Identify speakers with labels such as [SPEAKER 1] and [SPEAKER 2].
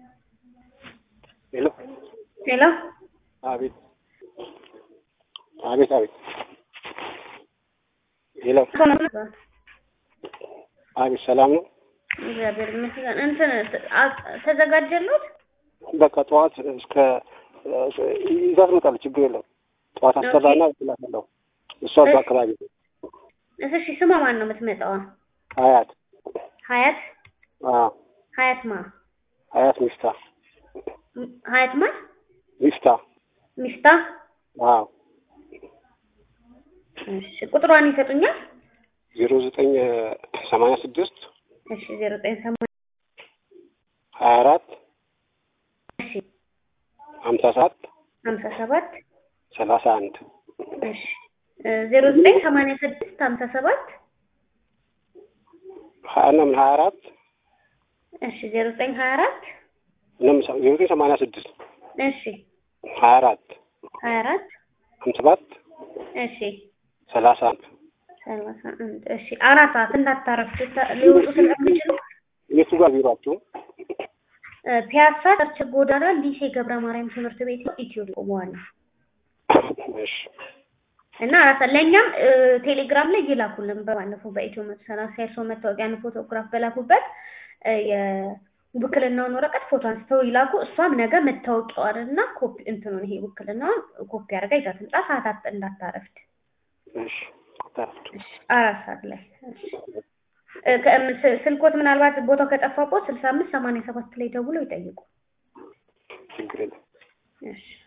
[SPEAKER 1] ሄሎ
[SPEAKER 2] ሄሎ
[SPEAKER 1] አቤት አቤት አቤት ሄሎ አቤት ሰላም ነው
[SPEAKER 2] እግዚአብሔር ይመስገን። እንትን አ- ተዘጋጀሉት?
[SPEAKER 1] በቃ ጠዋት እስከ ይዛ ትመጣለች ችግር የለም ጠዋት አሰራና ትላታለሁ እሷ እዛ አካባቢ ነው
[SPEAKER 2] እሺ ስሟ ማን ነው የምትመጣዋ?
[SPEAKER 1] አያት
[SPEAKER 2] ሀያት
[SPEAKER 1] አዎ
[SPEAKER 2] ሀያት ማ
[SPEAKER 1] አያት ሚፍታ
[SPEAKER 2] ም- ሀያት ማ
[SPEAKER 1] ሚፍታ
[SPEAKER 2] ሚስታ
[SPEAKER 1] አዎ
[SPEAKER 2] እሺ ቁጥሯን ይሰጡኛል?
[SPEAKER 1] ዜሮ ዘጠኝ ሰማንያ ስድስት
[SPEAKER 2] እሺ ዜሮ ዘጠኝ ሰማንያ
[SPEAKER 1] ሀያ አራት
[SPEAKER 2] እሺ
[SPEAKER 1] ሀምሳ ሰባት
[SPEAKER 2] ሀምሳ ሰባት
[SPEAKER 1] ሰላሳ አንድ
[SPEAKER 2] እሺ ዜሮ ዘጠኝ ሰማንያ ስድስት ሀምሳ ሰባት
[SPEAKER 1] ሀያ እና ምን ሀያ አራት
[SPEAKER 2] እሺ ዜሮ ዘጠኝ ሀያ አራት
[SPEAKER 1] ዜሮ ዘጠኝ ሰማንያ ስድስት
[SPEAKER 2] እሺ
[SPEAKER 1] ሀያ አራት
[SPEAKER 2] ሀያ አራት
[SPEAKER 1] ሀምሳ ሰባት
[SPEAKER 2] እሺ
[SPEAKER 1] ሰላሳ አንድ
[SPEAKER 2] ሰላሳ አንድ እሺ አራት ሰዓት እንዳታረፍዱ ተ- ሊወጡ ስለሚችሉ
[SPEAKER 1] የቱ ጋር ቢሯችሁ
[SPEAKER 2] እ፣ ፒያሳ ቸርች ጎዳና ሊሴ ገብረ ማርያም ትምህርት ቤት ነው ኢትዮ ቆመዋል
[SPEAKER 1] እሺ
[SPEAKER 2] እና አራት ሰዓት ለእኛም እ፣ ቴሌግራም ላይ ይላኩልን በባለፈው በኢትዮ መቶ ሰላሳ የእርስዎ መታወቂያን ፎቶግራፍ በላኩበት እ፣ የውክልናውን ወረቀት ፎቶ አንስተው ይላኩ እሷም ነገ መታወቂያዋን እና ኮፒ እንትኑን ይሄ ውክልናውን ኮፒ አድርጋ ይዛ ትምጣ ሰዓት አጥ- እንዳታረፍድ
[SPEAKER 1] እሺ ተረፍቱ
[SPEAKER 2] አራት ሰዓት ላይ እሺ። እ፣ ከ- ስ- ስልኮት ምናልባት ቦታው ከጠፋቦት ስልሳ አምስት ሰማንያ ሰባት ላይ ደውለው ይጠይቁ
[SPEAKER 1] ችግር የለም
[SPEAKER 2] እሺ